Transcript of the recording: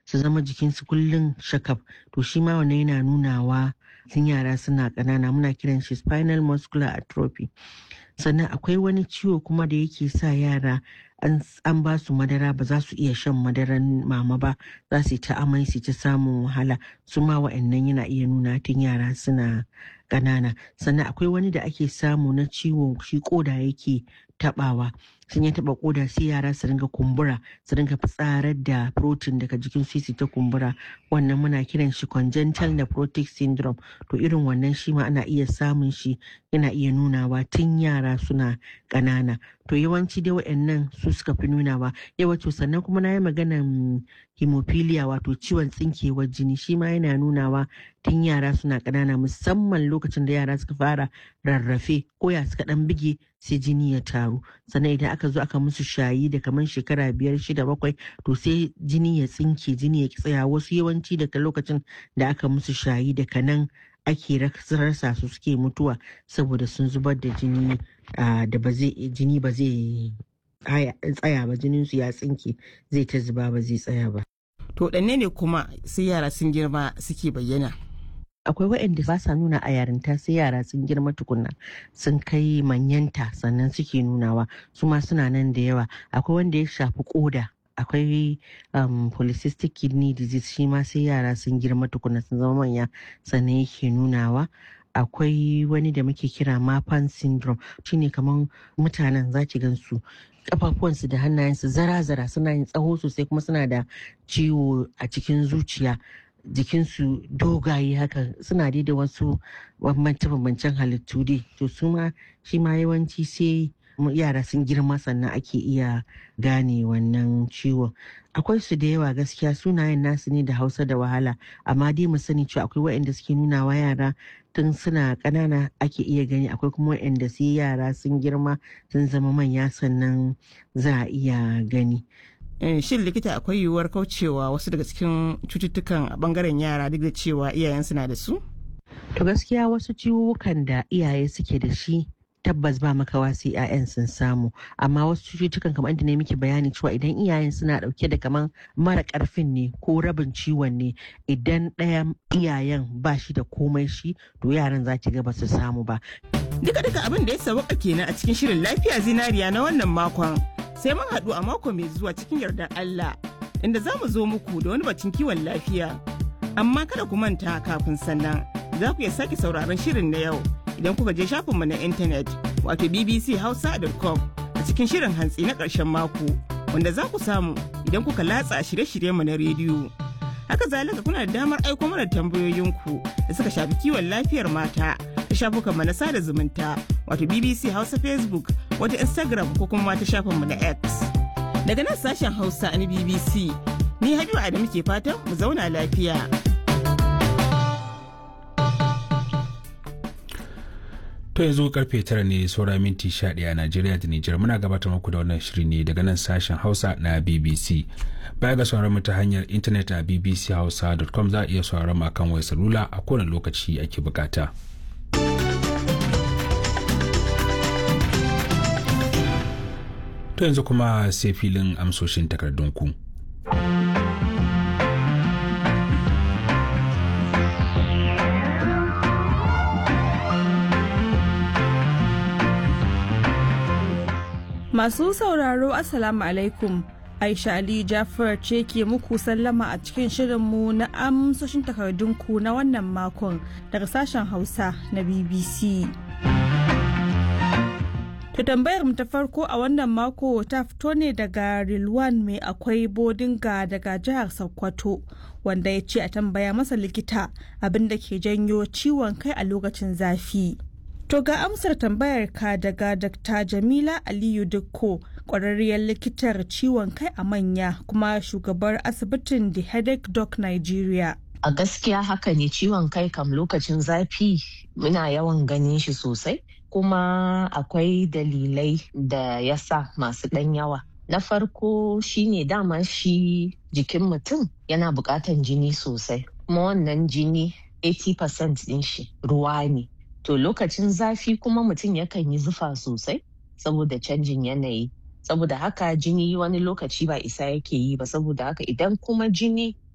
su zama jikinsu kullum shakaf to shi ma wannan yana nunawa tun yara suna ƙanana muna kiran shi spinal muscular atrophy sannan akwai wani ciwo kuma da yake sa yara an ba su madara ba za su iya shan madaran mama ba za su yi ta amai su ta samun wahala su ma wa'annan yana iya nuna tun yara suna ƙanana sannan akwai wani da ake samu na ciwo shi koda yake tabawa sun ya taba koda sai yara su ringa kumbura su ringa fitsarar da protein daga jikin su ta kumbura wannan muna kiran shi congenital nephrotic syndrome to irin wannan shi ma ana iya samun shi yana iya nunawa tun yara suna ƙanana to yawanci dai waɗannan su suka fi nunawa yawanci sannan kuma na yi maganan hemophilia wato ciwon tsinkewar jini shi ma yana nunawa tun yara suna ƙanana musamman lokacin da yara suka fara rarrafe ko ya suka ɗan bige sai jini ya taru sannan idan aka zo aka musu shayi da kamar shekara biyar shida bakwai to sai jini ya tsinke jini ya tsaya wasu yawanci daga lokacin da aka musu shayi daga nan ake rasa su suke mutuwa saboda sun zubar da jini da ba zai jini ba zai tsaya ba jinin su ya tsinke zai ta zuba ba zai tsaya ba to ɗanne ne kuma sai yara sun girma suke bayyana akwai waɗanda ba sa nuna a yarinta sai yara sun girma tukunna sun kai manyanta sannan suke nunawa su ma suna nan da yawa akwai wanda ya shafi koda akwai um, polycystic kidney disease shi ma sai yara sun girma tukuna sun zama manya sannan yake nunawa akwai wani da muke kira mapan syndrome shine kamar mutanen za ki gansu kafafuwansu da hannayensu zara-zara suna yin tsawo sosai kuma suna da ciwo a cikin zuciya jikinsu dogaye haka suna dai da wasu bambance-bambancen halittu dai to su ma shi ma yawanci sai yara sun girma sannan ake iya gane wannan ciwon akwai su da yawa gaskiya sunayen nasu ne da hausa da wahala amma dai mu sani cewa akwai waɗanda suke nuna wa yara tun suna ƙanana ake iya gani akwai kuma waɗanda sai yara sun girma sun zama manya sannan za a iya gani shin likita akwai yiwuwar kaucewa wasu daga cikin cututtukan a bangaren yara duk da cewa iyayen suna da su to gaskiya wasu ciwukan da iyaye suke da shi tabbas ba makawa sai 'ya'yan sun samu amma wasu cututtukan kamar inda ne miki bayani cewa idan iyayen suna dauke da kaman mara karfin ne ko rabin ciwon ne idan ɗayan iyayen ba shi da komai shi to yaran za ki ga ba su samu ba duka duka abin da ya sauka kenan a cikin shirin lafiya zinariya na wannan makon sai mun haɗu a mako mai zuwa cikin yardar Allah inda za mu zo muku da wani bacin kiwon lafiya amma kada ku manta kafin sannan za ku iya sake sauraron shirin na yau idan kuka je shafinmu na intanet wato bbchausa.com a cikin shirin hantsi na ƙarshen mako wanda za ku samu idan kuka latsa shirye-shiryenmu na rediyo. Haka zalika kuna da damar aiko mana tambayoyinku da suka shafi kiwon lafiyar mata ta shafukanmu na sada zumunta wato BBC Hausa Facebook wata Instagram ko kuma ta shafinmu na X. Daga nan sashen Hausa na BBC ni Habibu Adamu ke fatan mu zauna lafiya. To yanzu karfe tara ne saura minti sha ɗaya a Najeriya da Nijar muna gabatar muku da wannan shiri ne daga nan sashen Hausa na BBC. Baya ga sauran mu ta hanyar intanet a bbchausa.com za a iya sauran mu akan wayar salula a kowane lokaci ake bukata. To yanzu kuma sai filin amsoshin takardunku. Masu sauraro Assalamu alaikum. Aisha Ali Jafar ce ke muku sallama a cikin shirinmu na amsoshin takardunku na wannan makon daga sashen Hausa na BBC. Ta tambayar mu ta farko a wannan mako ta fito ne daga Rilwan mai akwai bodinga daga jihar Sokoto wanda ya ce a tambaya masa likita abin da ke janyo ciwon kai a lokacin zafi. To ga amsar tambayar ka daga Dr. Jamila Aliyu Dukko, ƙwararriyar likitar ciwon kai a manya kuma shugabar asibitin The Headache Doc Nigeria. A gaskiya haka ne ciwon kai kam lokacin zafi muna yawan ganin shi sosai, kuma akwai dalilai da ya sa masu ɗan yawa. Na farko shine dama shi jikin mutum yana buƙatan jini sosai, kuma wannan jini 80% ɗin shi ruwa ne. To lokacin zafi kuma mutum yakan yi zufa sosai saboda canjin yanayi. Saboda haka jini wani lokaci ba isa yake yi ba saboda haka idan kuma jini